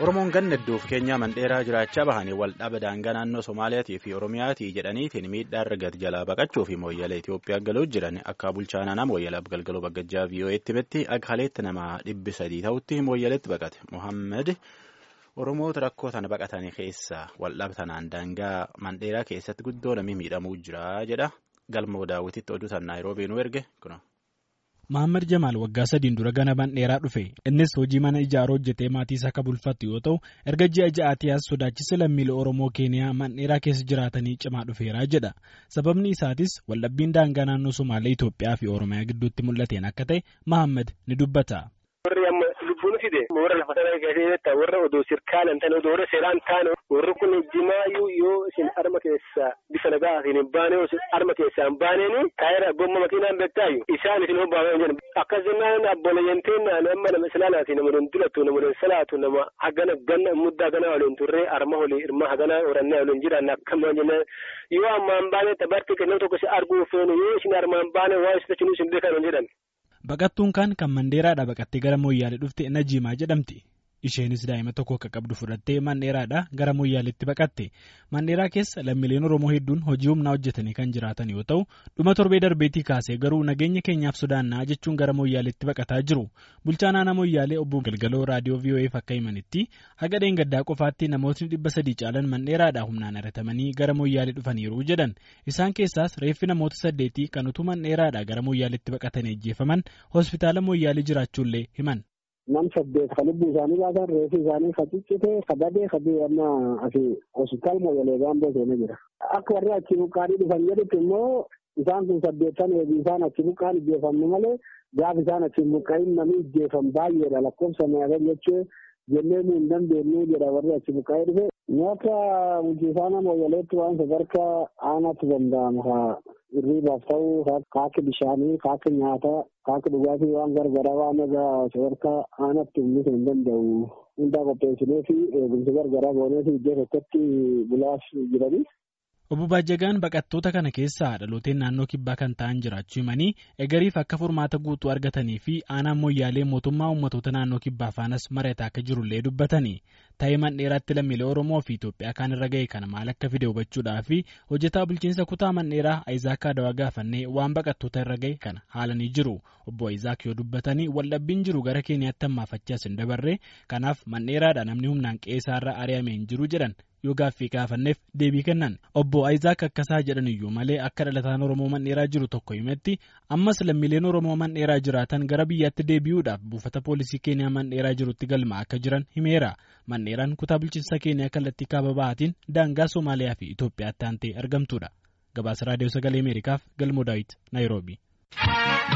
Oromoon ganna iddoof keenyaa mandheeraa jiraachaa bahanii waldhaba daangaa naannoo Somaaliyaatii fi Oromiyaatii jedhaniitiin miidhaa argate jalaa baqachuu fi mooyyalee Itoophiyaa galuu jiran akka bulchaa naannoo mooyyalaaf galgaloo baggajjaa VOA'tti himetti aghaaleetti nama dhibbi sadii ta'utti mooyyaleetti baqate. Mohaammed Oromoota rakkoo tana baqatanii keessaa waldhaba tanaan daangaa mandheeraa keessatti guddoo namni miidhamuu jira jedha. Galmoo daawwititti oduu san Naayiroobii nu erge kuna. Mahammad Jamaal waggaa sadiin dura gana mandheeraa dhufe innis hojii mana ijaaruu hojjetee maatii isaa akka bulfattu yoo ta'u erga ji'a ja'aatii as sodaachisa lammiilee Oromoo Keeniyaa mandheeraa keessa jiraatanii cimaa dhufeera jedha sababni isaatis waldhabbiin daangaa naannoo Somaalee Itoophiyaa fi Oromiyaa gidduutti mul'ateen akka ta'e Mahammad ni dubbata. Warri amma lubbuun fide warra lafa sana keessatti warra odoo sirkaalan ta'an odoo warra seeraan ta'an warri kun jimaayyuu yoo isin harma keessa bifa nagaatiin hin baane harma keessaa hin baaneeni taayira gomma makiinaan beektaayu isaan isin hobbaaman jedhan akkas jennaan abboleeyyanteen amma nama islaalaati nama don dulatu nama don salaatu nama hagana ganna muddaa hagana waliin turree arma olii irma hagana orannaa waliin jiran akkama jennaan yoo ammaan baane tabarti kennuu tokko si arguu feenu yoo isin armaan baane waa isitachinuu isin beekan jedhan. Baqattuun kan kan Mandeeraadhaa baqattee gara Mooyyaalee dhufte Najiimaa jedhamti. Isheenis daa'ima tokko akka qabdu fudhattee Mandheeraadhaa gara Mooyyaaleetti baqatte. Mandheeraa keessa lammiileen Oromoo hedduun hojii humnaa hojjetanii kan jiraatan yoo ta'u, dhuma torbee darbeetii kaasee garuu nageenya keenyaaf sodaannaa jechuun gara Mooyyaaleetti baqataa jiru. Bulchaan aanaa Mooyyaalee obbo Galgaloo raadiyoo VOA'f akka himanitti haga dheengaddaa qofaatti namootni dhibba sadii caalan Mandheeraadhaa humnaan haratamanii gara Mooyyaalee dhufaniiru jedhan. Isaan keessaas reeffi namoota saddeetii kan utuu Mandheeraadhaa gara Mooyyaaleetti baqatanii ajjeefaman hospitaala Mooyyaalee jiraachuullee himan. nam saddeet ka lubbuu isaanii baasan reefi isaanii ka ciccite ka badee ka amma asi hospitaal mooyalee gaamboo seenee jira. Akka warri achi buqqaanii dhufan jedhutti immoo isaan kun saddeettan eegi isaan achi buqqaan ijjeefamne malee gaaf isaan achi buqqaa'in namni ijjeefam baay'eedha lakkoofsa meeqan jechuu jennee nu hin dandeenyu jedha warri achi buqqaa'ee dhufe. Nyaata bulchiisaana mooyaleetti waan sadarkaa aanaatti danda'amu hirriibaaf ta'uu kaakki bishaanii kaakki nyaataa kaakki dhugaatii waan gargaraa waan egaa sadarkaa aanaatti uummisuu hin danda'u hundaa qopheessinee fi eegumsa gargaraa goonee fi iddoo tokkotti bulaaf jiranii. Obbo Baajjagaan baqattoota kana keessaa dhalooteen naannoo kibbaa kan ta'an jiraachuu himanii egariif akka furmaata guutuu argatanii fi aanaan mooyyaalee mootummaa uummattoota naannoo kibbaa faanas mari'ataa akka jirullee dubbatanii ta'ee mandheeraatti lammiilee Oromoo fi Itoophiyaa kaan irra ga'e kana maal akka fide hubachuudhaa fi hojjetaa bulchiinsa kutaa mandheeraa Ayizaak Adawaa gaafannee waan baqattoota irra ga'e kana haalanii jiru. Obbo Ayizaak yoo dubbatanii waldhabbiin jiru gara Keeniyaatti hammaafachaas hin dabarre kanaaf mandheeraadha namni humnaan qe'eerraa ari'amee hin jiru jedhan. yoo gaaffii gaafanneef deebii kennan obbo Ayizaak akkasaa jedhan iyyuu malee akka dhalataan Oromoo mandheeraa jiru tokko himetti ammas lammiileen Oromoo mandheeraa jiraatan gara biyyaatti deebi'uudhaaf buufata poolisii Keeniyaa mandheeraa jirutti galmaa akka jiran himeera. Mandheeraan kutaa bulchiinsa Keeniyaa kallattii kaaba bahaatiin daangaa Somaaliyaa fi Itoophiyaatti aantee argamtudha. Gabaasa Raadiyoo Sagalee Ameerikaaf Galmoo Daawit Naayiroobii.